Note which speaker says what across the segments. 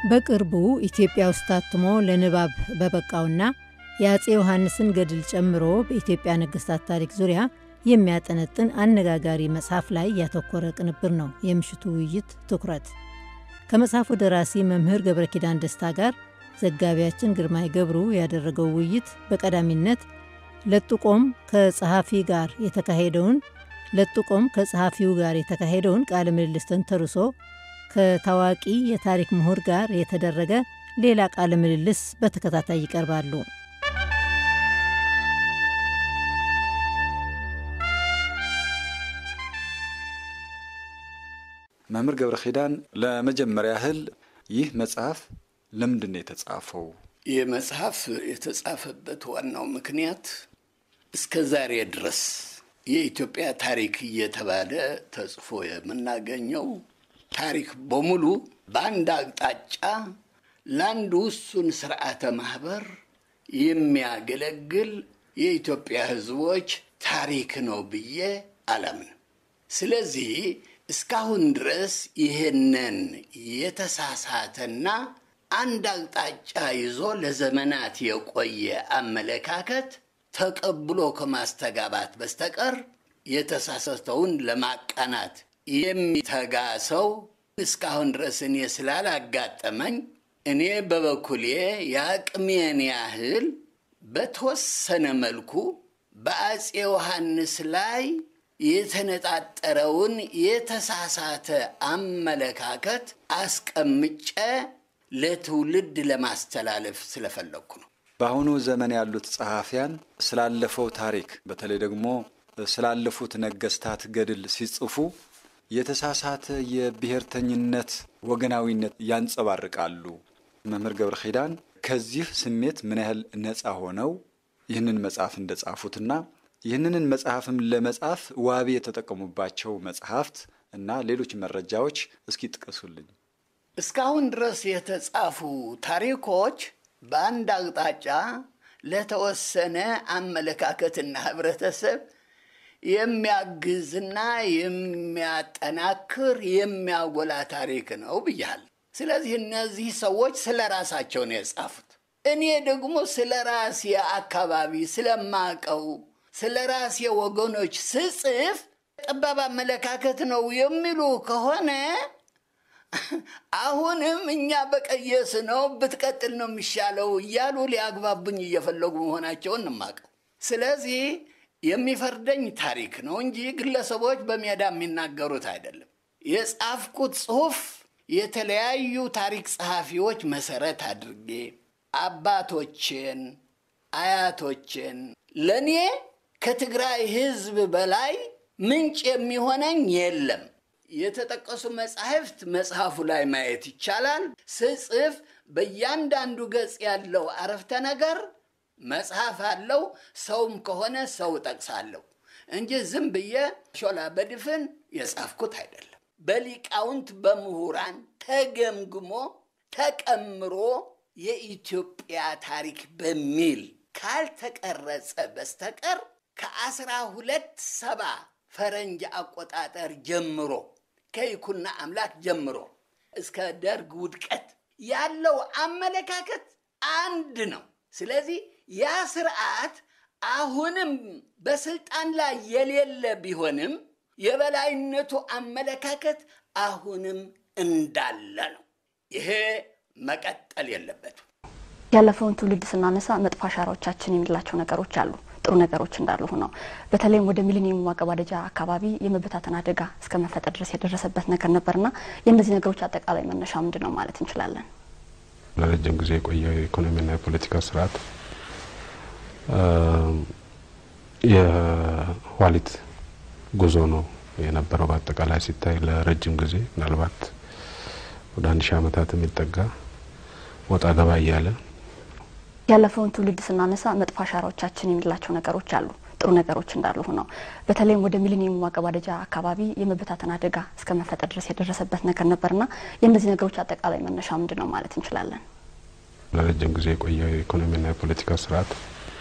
Speaker 1: በቅርቡ ኢትዮጵያ ውስጥ ታትሞ ለንባብ በበቃውና የአፄ ዮሐንስን ገድል ጨምሮ በኢትዮጵያ ነገሥታት ታሪክ ዙሪያ የሚያጠነጥን አነጋጋሪ መጽሐፍ ላይ ያተኮረ ቅንብር ነው የምሽቱ ውይይት ትኩረት። ከመጽሐፉ ደራሲ መምህር ገብረ ኪዳን ደስታ ጋር ዘጋቢያችን ግርማይ ገብሩ ያደረገው ውይይት በቀዳሚነት ለጥቆም ከጸሐፊ ጋር የተካሄደውን ለጥቆም ከጸሐፊው ጋር የተካሄደውን ቃለ ምልልስ ተንተርሶ ከታዋቂ የታሪክ ምሁር ጋር የተደረገ ሌላ ቃለ ምልልስ በተከታታይ ይቀርባሉ።
Speaker 2: መምህር ገብረ ኪዳን ለመጀመሪያ ያህል ይህ መጽሐፍ ለምንድን ነው የተጻፈው?
Speaker 3: ይህ መጽሐፍ የተጻፈበት ዋናው ምክንያት እስከ ዛሬ ድረስ የኢትዮጵያ ታሪክ እየተባለ ተጽፎ የምናገኘው ታሪክ በሙሉ በአንድ አቅጣጫ ለአንድ ውሱን ስርዓተ ማህበር የሚያገለግል የኢትዮጵያ ሕዝቦች ታሪክ ነው ብዬ አላምንም። ስለዚህ እስካሁን ድረስ ይህንን የተሳሳተና አንድ አቅጣጫ ይዞ ለዘመናት የቆየ አመለካከት ተቀብሎ ከማስተጋባት በስተቀር የተሳሳተውን ለማቃናት የሚተጋ ሰው እስካሁን ድረስ እኔ ስላላጋጠመኝ እኔ በበኩሌ የአቅሜን ያህል በተወሰነ መልኩ በአፄ ዮሐንስ ላይ የተነጣጠረውን የተሳሳተ አመለካከት አስቀምጨ ለትውልድ ለማስተላለፍ ስለፈለግኩ ነው።
Speaker 2: በአሁኑ ዘመን ያሉት ጸሐፊያን ስላለፈው ታሪክ በተለይ ደግሞ ስላለፉት ነገስታት ገድል ሲጽፉ የተሳሳተ የብሔርተኝነት ወገናዊነት ያንጸባርቃሉ። መምህር ገብረ ኪዳን ከዚህ ስሜት ምን ያህል ነፃ ሆነው ይህንን መጽሐፍ እንደጻፉትና ይህንን መጽሐፍም ለመጻፍ ዋቢ የተጠቀሙባቸው መጽሐፍት እና ሌሎች መረጃዎች እስኪ ጥቀሱልኝ።
Speaker 3: እስካሁን ድረስ የተጻፉ ታሪኮች በአንድ አቅጣጫ ለተወሰነ አመለካከትና ህብረተሰብ የሚያግዝና የሚያጠናክር የሚያጎላ ታሪክ ነው ብያል። ስለዚህ እነዚህ ሰዎች ስለ ራሳቸው ነው የጻፉት። እኔ ደግሞ ስለ ራሴ አካባቢ ስለማቀው ስለ ራሴ ወገኖች ስጽፍ ጠባብ አመለካከት ነው የሚሉ ከሆነ አሁንም እኛ በቀየስ ነው ብትቀጥል ነው የሚሻለው እያሉ ሊያግባቡኝ እየፈለጉ መሆናቸውን እንማቀው። ስለዚህ የሚፈርደኝ ታሪክ ነው እንጂ ግለሰቦች በሜዳ የሚናገሩት አይደለም። የጻፍኩት ጽሑፍ የተለያዩ ታሪክ ጸሐፊዎች መሰረት አድርጌ አባቶችን፣ አያቶችን ለእኔ ከትግራይ ሕዝብ በላይ ምንጭ የሚሆነኝ የለም። የተጠቀሱ መጻሕፍት መጽሐፉ ላይ ማየት ይቻላል። ስጽፍ በእያንዳንዱ ገጽ ያለው አረፍተ ነገር መጽሐፍ አለው። ሰውም ከሆነ ሰው ጠቅሳለሁ እንጂ ዝም ብዬ ሾላ በድፍን የጻፍኩት አይደለም። በሊቃውንት በምሁራን ተገምግሞ ተቀምሮ የኢትዮጵያ ታሪክ በሚል ካልተቀረጸ በስተቀር ከአስራ ሁለት ሰባ ፈረንጅ አቆጣጠር ጀምሮ ከይኩና አምላክ ጀምሮ እስከ ደርግ ውድቀት ያለው አመለካከት አንድ ነው። ስለዚህ ያ ስርዓት አሁንም በስልጣን ላይ የሌለ ቢሆንም የበላይነቱ አመለካከት አሁንም እንዳለ ነው። ይሄ መቀጠል የለበትም።
Speaker 4: ያለፈውን ትውልድ ስናነሳ መጥፎ አሻራዎቻችን የሚላቸው ነገሮች አሉ። ጥሩ ነገሮች እንዳሉ ሆነው በተለይም ወደ ሚሊኒየሙ ማገባደጃ አካባቢ የመበታተን አደጋ እስከ መፈጠር ድረስ የደረሰበት ነገር ነበርና የእነዚህ ነገሮች አጠቃላይ መነሻ ምንድን ነው ማለት እንችላለን?
Speaker 5: ለረጅም ጊዜ የቆየው የኢኮኖሚና የፖለቲካ ስርዓት የኋሊት ጉዞ ነው የነበረው። በአጠቃላይ ሲታይ ለረጅም ጊዜ ምናልባት ወደ አንድ ሺህ ዓመታት የሚጠጋ ወጣ ገባ እያለ
Speaker 4: ያለፈውን ትውልድ ስናነሳ መጥፎ አሻራዎቻችን የሚላቸው ነገሮች አሉ። ጥሩ ነገሮች እንዳሉ ሆነው በተለይም ወደ ሚሊኒየሙ ማገባደጃ አካባቢ የመበታተን አደጋ እስከ መፈጠር ድረስ የደረሰበት ነገር ነበርና የእነዚህ ነገሮች አጠቃላይ መነሻ ምንድን ነው ማለት እንችላለን?
Speaker 5: ለረጅም ጊዜ የቆየው የኢኮኖሚና የፖለቲካ ስርዓት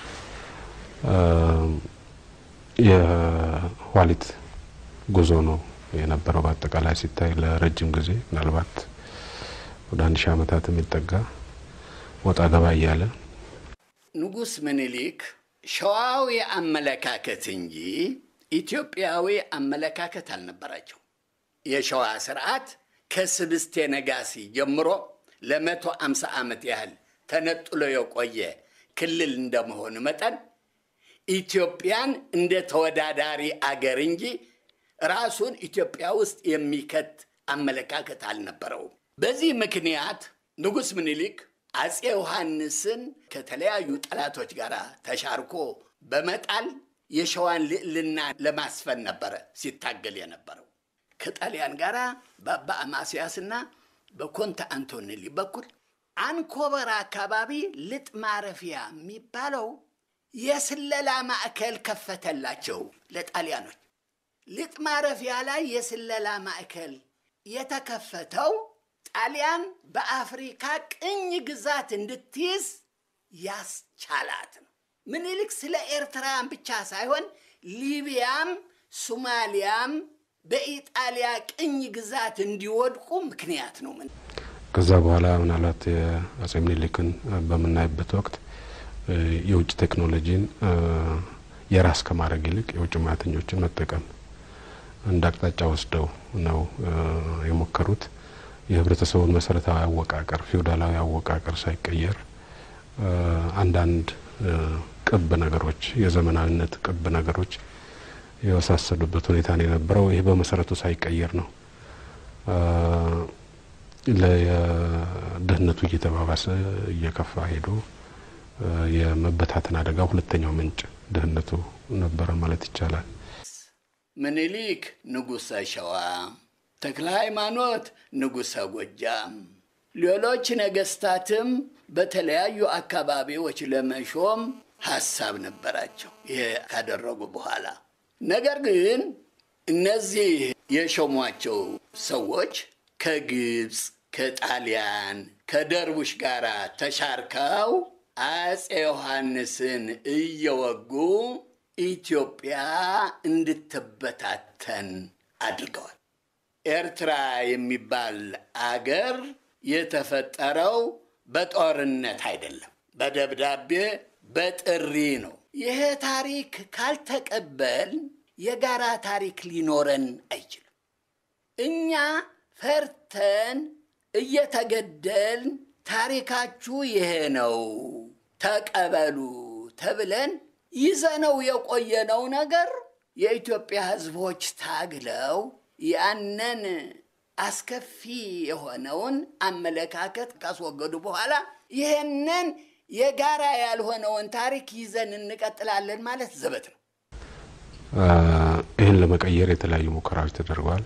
Speaker 5: የኋሊት ጉዞ ነው የነበረው። በአጠቃላይ ሲታይ ለረጅም ጊዜ ምናልባት ወደ አንድ ሺህ ዓመታት የሚጠጋ ወጣ ገባ እያለ
Speaker 3: ንጉሥ ምኒልክ ሸዋዊ አመለካከት እንጂ ኢትዮጵያዊ አመለካከት አልነበራቸው። የሸዋ ስርዓት ከስብስቴ ነጋሲ ጀምሮ ለመቶ አምሳ ዓመት ያህል ተነጥሎ የቆየ ክልል እንደመሆኑ መጠን ኢትዮጵያን እንደ ተወዳዳሪ አገር እንጂ ራሱን ኢትዮጵያ ውስጥ የሚከት አመለካከት አልነበረውም። በዚህ ምክንያት ንጉሥ ምኒልክ አፄ ዮሐንስን ከተለያዩ ጠላቶች ጋር ተሻርኮ በመጣል የሸዋን ልዕልና ለማስፈን ነበረ ሲታገል የነበረው። ከጣሊያን ጋር በአባ አማስያስና በኮንተ አንቶኔሊ በኩል አንኮበር አካባቢ ልጥ ማረፊያ የሚባለው የስለላ ማዕከል ከፈተላቸው ለጣሊያኖች። ልጥ ማረፊያ ላይ የስለላ ማዕከል የተከፈተው ጣሊያን በአፍሪካ ቅኝ ግዛት እንድትይዝ ያስቻላት ነው። ምኒልክ ስለ ኤርትራን ብቻ ሳይሆን ሊቢያም ሶማሊያም በኢጣሊያ ቅኝ ግዛት እንዲወድቁ ምክንያት ነው። ምን
Speaker 5: ከዛ በኋላ ምናልባት የአጼ ምኒልክን በምናይበት ወቅት የውጭ ቴክኖሎጂን የራስ ከማድረግ ይልቅ የውጭ ሙያተኞችን መጠቀም እንደ አቅጣጫ ወስደው ነው የሞከሩት። የህብረተሰቡን መሰረታዊ አወቃቀር ፊውዳላዊ አወቃቀር ሳይቀየር አንዳንድ ቅብ ነገሮች የዘመናዊነት ቅብ ነገሮች የወሳሰዱበት ሁኔታ ነው የነበረው። ይህ በመሰረቱ ሳይቀየር ነው ለድህነቱ እየተባባሰ እየከፋ ሄዶ የመበታተን አደጋ ሁለተኛው ምንጭ ድህነቱ ነበረ ማለት ይቻላል።
Speaker 3: ምኒልክ ንጉሠ ሸዋ፣ ተክለ ሃይማኖት ንጉሠ ጎጃም፣ ሌሎች ነገስታትም በተለያዩ አካባቢዎች ለመሾም ሀሳብ ነበራቸው። ይሄ ካደረጉ በኋላ ነገር ግን እነዚህ የሾሟቸው ሰዎች ከግብፅ፣ ከጣሊያን፣ ከደርቡሽ ጋር ተሻርከው አፄ ዮሐንስን እየወጉ ኢትዮጵያ እንድትበታተን አድርገዋል። ኤርትራ የሚባል አገር የተፈጠረው በጦርነት አይደለም፣ በደብዳቤ በጥሪ ነው። ይሄ ታሪክ ካልተቀበል የጋራ ታሪክ ሊኖረን አይችልም። እኛ ፈርተን እየተገደልን ታሪካችሁ ይሄ ነው ተቀበሉ ተብለን ይዘነው የቆየነው ነገር የኢትዮጵያ ሕዝቦች ታግለው ያንን አስከፊ የሆነውን አመለካከት ካስወገዱ በኋላ ይህንን የጋራ ያልሆነውን ታሪክ ይዘን እንቀጥላለን ማለት ዘበት ነው።
Speaker 5: ይህን ለመቀየር የተለያዩ ሙከራዎች ተደርገዋል።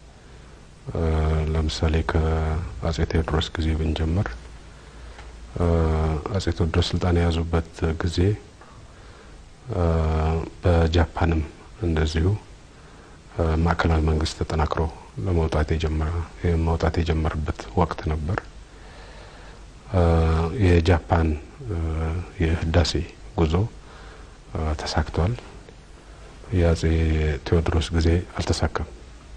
Speaker 5: ለምሳሌ ከአጼ ቴዎድሮስ ጊዜ ብንጀምር አጼ ቴዎድሮስ ስልጣን የያዙበት ጊዜ በጃፓንም እንደዚሁ ማዕከላዊ መንግስት ተጠናክሮ ለመውጣት የጀመረ መውጣት የጀመረበት ወቅት ነበር። የጃፓን የህዳሴ ጉዞ ተሳክቷል። የአጼ ቴዎድሮስ ጊዜ አልተሳካም።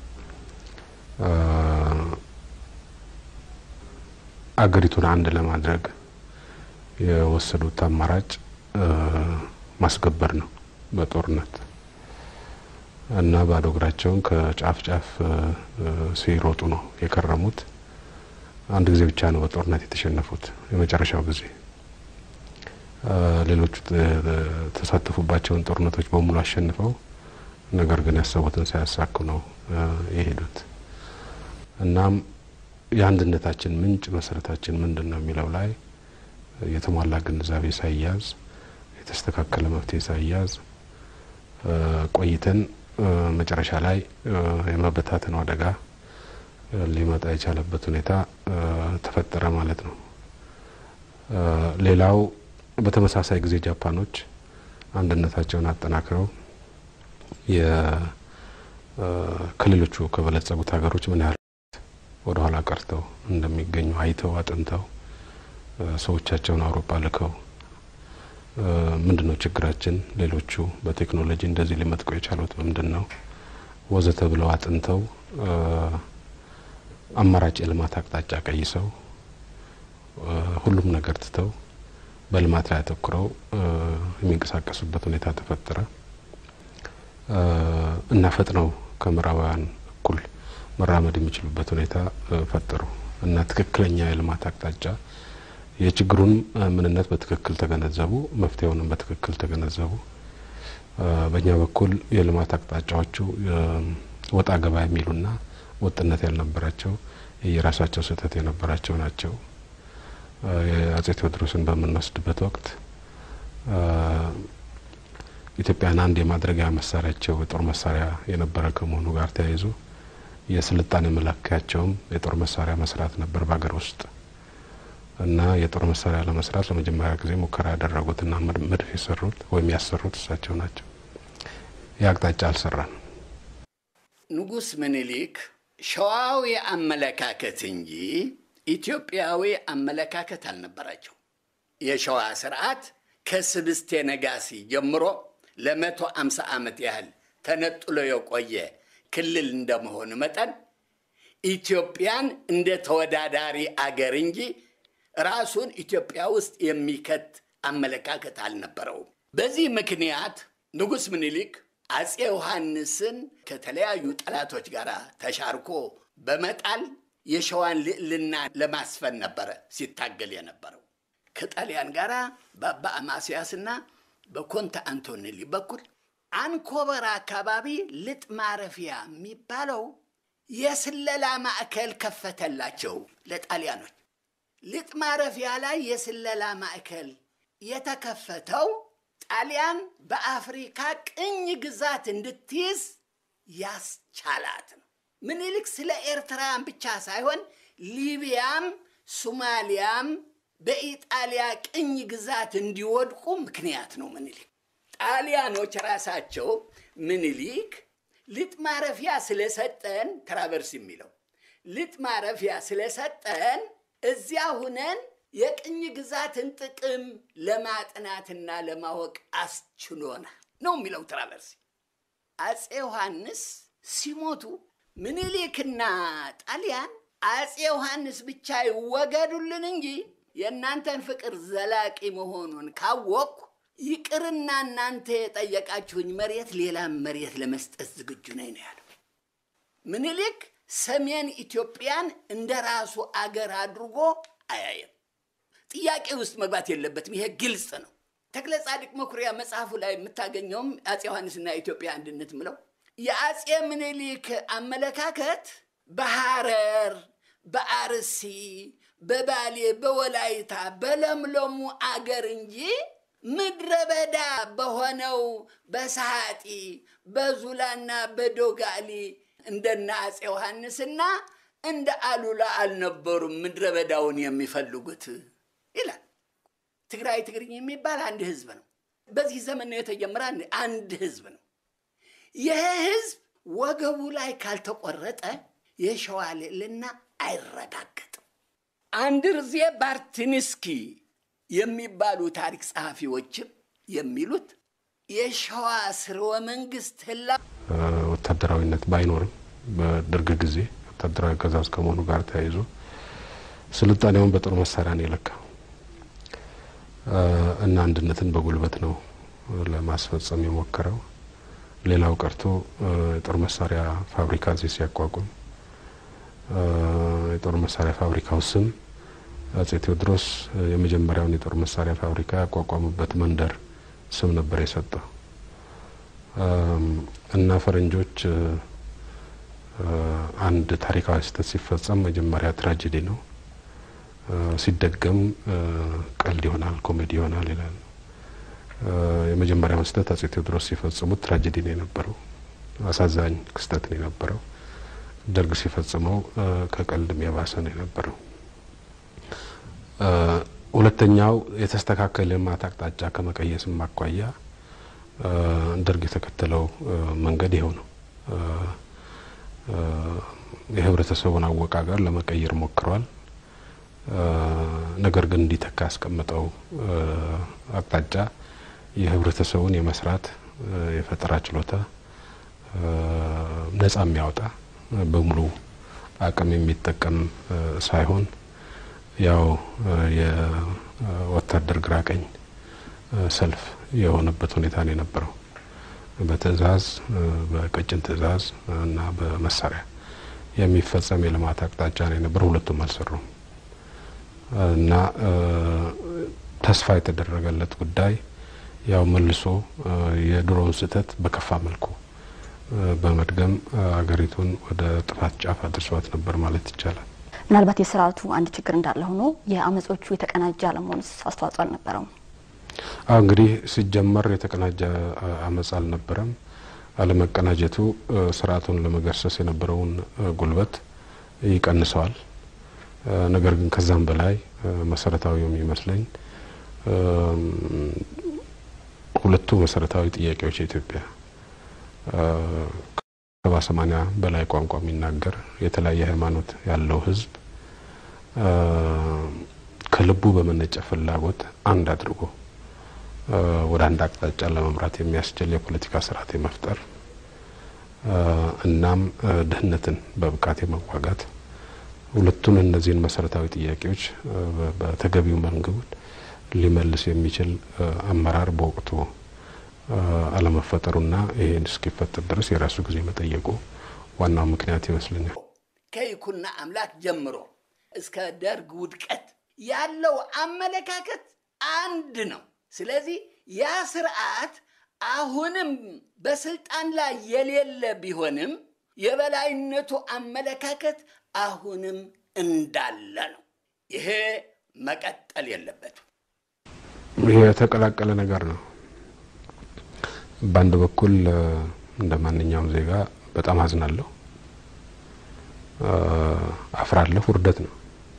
Speaker 5: አገሪቱን አንድ ለማድረግ የወሰዱት አማራጭ ማስገበር ነው በጦርነት እና ባዶ እግራቸውን ከጫፍ ጫፍ ሲሮጡ ነው የከረሙት። አንድ ጊዜ ብቻ ነው በጦርነት የተሸነፉት፣ የመጨረሻው ጊዜ። ሌሎቹ ተሳተፉባቸውን ጦርነቶች በሙሉ አሸንፈው ነገር ግን ያሰቡትን ሳያሳኩ ነው የሄዱት። እናም የአንድነታችን ምንጭ መሰረታችን ምንድን ነው የሚለው ላይ የተሟላ ግንዛቤ ሳይያዝ የተስተካከለ መፍትሄ ሳይያዝ ቆይተን መጨረሻ ላይ የመበታተኑ አደጋ ሊመጣ የቻለበት ሁኔታ ተፈጠረ ማለት ነው። ሌላው በተመሳሳይ ጊዜ ጃፓኖች አንድነታቸውን አጠናክረው የክልሎቹ ከበለጸጉት ሀገሮች ምን ያህል ወደ ኋላ ቀርተው እንደሚገኙ አይተው አጥንተው ሰዎቻቸውን አውሮፓ ልከው ምንድን ነው ችግራችን፣ ሌሎቹ በቴክኖሎጂ እንደዚህ ሊመጥቀው የቻሉት በምንድን ነው ወዘተ ብለው አጥንተው አማራጭ የልማት አቅጣጫ ቀይሰው ሁሉም ነገር ትተው በልማት ላይ አተኩረው የሚንቀሳቀሱበት ሁኔታ ተፈጠረ እና ፈጥነው ከምዕራባውያን እኩል መራመድ የሚችሉበት ሁኔታ ፈጠሩ እና ትክክለኛ የልማት አቅጣጫ የችግሩን ምንነት በትክክል ተገነዘቡ፣ መፍትሄውንም በትክክል ተገነዘቡ። በእኛ በኩል የልማት አቅጣጫዎቹ ወጣ ገባ የሚሉና ወጥነት ያልነበራቸው የራሳቸው ስህተት የነበራቸው ናቸው። የአጼ ቴዎድሮስን በምንወስድበት ወቅት ኢትዮጵያን አንድ የማድረጊያ መሳሪያቸው የጦር መሳሪያ የነበረ ከመሆኑ ጋር ተያይዞ የስልጣኔ መለኪያቸውም የጦር መሳሪያ መስራት ነበር በሀገር ውስጥ እና የጦር መሳሪያ ለመስራት ለመጀመሪያ ጊዜ ሙከራ ያደረጉትና መድፍ የሰሩት ወይም ያሰሩት እሳቸው ናቸው። ይህ አቅጣጫ አልሰራም።
Speaker 3: ንጉሥ ምኒልክ ሸዋዊ አመለካከት እንጂ ኢትዮጵያዊ አመለካከት አልነበራቸው። የሸዋ ስርዓት ከስብስቴ ነጋሲ ጀምሮ ለመቶ አምሳ ዓመት ያህል ተነጥሎ የቆየ ክልል እንደመሆኑ መጠን ኢትዮጵያን እንደ ተወዳዳሪ አገር እንጂ ራሱን ኢትዮጵያ ውስጥ የሚከት አመለካከት አልነበረውም። በዚህ ምክንያት ንጉሥ ምኒልክ አፄ ዮሐንስን ከተለያዩ ጠላቶች ጋር ተሻርኮ በመጣል የሸዋን ልዕልና ለማስፈን ነበረ ሲታገል የነበረው። ከጣሊያን ጋር በአባ አማስያስና በኮንተ አንቶኔሊ በኩል አንኮበር አካባቢ ልጥ ማረፊያ የሚባለው የስለላ ማዕከል ከፈተላቸው ለጣሊያኖች። ልጥ ማረፊያ ላይ የስለላ ማዕከል የተከፈተው ጣሊያን በአፍሪካ ቅኝ ግዛት እንድትይዝ ያስቻላት ነው። ምኒልክ ስለ ኤርትራን ብቻ ሳይሆን ሊቢያም ሶማሊያም በኢጣሊያ ቅኝ ግዛት እንዲወድቁ ምክንያት ነው ምኒልክ። ጣሊያኖች ራሳቸው ምኒልክ ልጥ ማረፊያ ስለሰጠን ትራቨርስ የሚለው ልጥ ማረፊያ ስለሰጠን እዚያ ሁነን የቅኝ ግዛትን ጥቅም ለማጥናትና ለማወቅ አስችሎናል ነው የሚለው ትራቨርሲ። አፄ ዮሐንስ ሲሞቱ ምኒልክና ጣሊያን አፄ ዮሐንስ ብቻ ይወገዱልን እንጂ የእናንተን ፍቅር ዘላቂ መሆኑን ካወቅኩ ይቅርና እናንተ የጠየቃችሁኝ መሬት ሌላም መሬት ለመስጠት ዝግጁ ነኝ ነው ያለው። ምኒልክ ሰሜን ኢትዮጵያን እንደ ራሱ አገር አድርጎ አያየም። ጥያቄ ውስጥ መግባት የለበትም። ይሄ ግልጽ ነው። ተክለ ጻድቅ መኩሪያ መጽሐፉ ላይ የምታገኘውም አፄ ዮሐንስና ኢትዮጵያ አንድነት ምለው የአፄ ምኒልክ አመለካከት በሐረር፣ በአርሲ፣ በባሌ፣ በወላይታ በለምለሙ አገር እንጂ ምድረ በዳ በሆነው በሰሃጢ በዙላና በዶጋሊ እንደነ አፄ ዮሐንስና እንደ አሉላ አልነበሩም ምድረ በዳውን የሚፈልጉት ይላል። ትግራይ ትግርኝ የሚባል አንድ ህዝብ ነው። በዚህ ዘመን ነው የተጀመረ አንድ ህዝብ ነው። ይህ ህዝብ ወገቡ ላይ ካልተቆረጠ የሸዋ ልዕልና አይረጋገጥም። አንድርዜ ባርትንስኪ የሚባሉ ታሪክ ጸሐፊዎችም የሚሉት የሸዋ ስርወ መንግስት ህላ
Speaker 5: ወታደራዊነት ባይኖርም በደርግ ጊዜ ወታደራዊ አገዛዝ ከመሆኑ ጋር ተያይዞ ስልጣኔውን በጦር መሳሪያ ነው የለካው እና አንድነትን በጉልበት ነው ለማስፈጸም የሞከረው። ሌላው ቀርቶ የጦር መሳሪያ ፋብሪካ እዚህ ሲያቋቁም የጦር መሳሪያ ፋብሪካው ስም አጼ ቴዎድሮስ የመጀመሪያውን የጦር መሳሪያ ፋብሪካ ያቋቋሙበት መንደር ስም ነበር የሰጠው እና ፈረንጆች አንድ ታሪካዊ ስህተት ሲፈጸም መጀመሪያ ትራጀዲ ነው፣ ሲደገም ቀልድ ይሆናል፣ ኮሜዲ ይሆናል ይላል። የመጀመሪያውን ስህተት አጼ ቴዎድሮስ ሲፈጽሙት ትራጀዲ ነው የነበረው፣ አሳዛኝ ክስተት ነው የነበረው። ደርግ ሲፈጽመው ከቀልድም የባሰ ነው የነበረው። ሁለተኛው የተስተካከለ ልማት አቅጣጫ ከመቀየስም አኳያ ደርግ የተከተለው መንገድ ይኸው ነው። የህብረተሰቡን አወቃቀር ለመቀየር ሞክሯል። ነገር ግን እንዲተካ ያስቀምጠው አቅጣጫ የህብረተሰቡን የመስራት የፈጠራ ችሎታ ነጻ የሚያወጣ በሙሉ አቅም የሚጠቀም ሳይሆን ያው የወታደር ግራ ቀኝ ሰልፍ የሆነበት ሁኔታ ነው የነበረው። በትዕዛዝ በቀጭን ትዕዛዝ እና በመሳሪያ የሚፈጸም የልማት አቅጣጫ ነው የነበረው። ሁለቱም አልሰሩም እና ተስፋ የተደረገለት ጉዳይ ያው መልሶ የድሮውን ስህተት በከፋ መልኩ በመድገም አገሪቱን ወደ ጥፋት ጫፍ አድርሷት ነበር ማለት ይቻላል።
Speaker 4: ምናልባት የስርዓቱ አንድ ችግር እንዳለ ሆኖ የአመጾቹ የተቀናጀ አለመሆኑስ አስተዋጽኦ አልነበረውም?
Speaker 5: አሁ እንግዲህ ሲጀመር የተቀናጀ አመፅ አልነበረም። አለመቀናጀቱ ስርዓቱን ለመገርሰስ የነበረውን ጉልበት ይቀንሰዋል። ነገር ግን ከዛም በላይ መሰረታዊ የሚመስለኝ ሁለቱ መሰረታዊ ጥያቄዎች የኢትዮጵያ ከሰባ ሰማኒያ በላይ ቋንቋ የሚናገር የተለያየ ሃይማኖት ያለው ህዝብ ከልቡ በመነጨ ፍላጎት አንድ አድርጎ ወደ አንድ አቅጣጫ ለመምራት የሚያስችል የፖለቲካ ስርዓት የመፍጠር እናም ድህነትን በብቃት የመዋጋት ሁለቱን እነዚህን መሰረታዊ ጥያቄዎች በተገቢው መንገድ ሊመልስ የሚችል አመራር በወቅቱ አለመፈጠሩና ይሄን እስኪፈጠር ድረስ የራሱ ጊዜ መጠየቁ ዋናው ምክንያት ይመስለኛል።
Speaker 3: ከይኩና አምላክ ጀምሮ እስከ ደርግ ውድቀት ያለው አመለካከት አንድ ነው። ስለዚህ ያ ስርዓት አሁንም በስልጣን ላይ የሌለ ቢሆንም የበላይነቱ አመለካከት አሁንም እንዳለ ነው። ይሄ መቀጠል የለበትም።
Speaker 5: ይሄ የተቀላቀለ ነገር ነው። በአንድ በኩል እንደ ማንኛውም ዜጋ በጣም አዝናለሁ፣ አፍራለሁ። ውርደት ነው።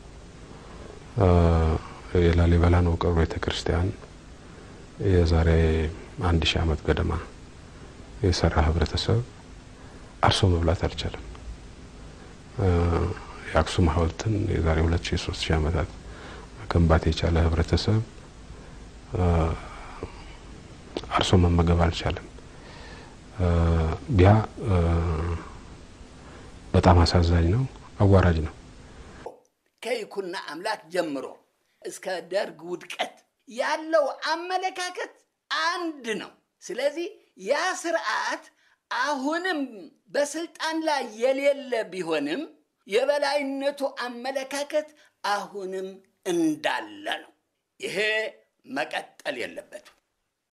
Speaker 5: የላሊበላን ውቅር ቤተ ክርስቲያን የዛሬ አንድ ሺህ ዓመት ገደማ የሰራ ህብረተሰብ አርሶ መብላት አልቻለም። የአክሱም ሐውልትን የዛሬ ሁለት ሺህ ሶስት ሺህ ዓመታት መገንባት የቻለ ህብረተሰብ አርሶ መመገብ አልቻለም። ቢያ በጣም አሳዛኝ ነው፣ አዋራጅ ነው።
Speaker 3: ከይኩና አምላክ ጀምሮ እስከ ደርግ ውድቀት ያለው አመለካከት አንድ ነው። ስለዚህ ያ ስርዓት አሁንም በስልጣን ላይ የሌለ ቢሆንም የበላይነቱ አመለካከት አሁንም እንዳለ ነው። ይሄ መቀጠል የለበትም።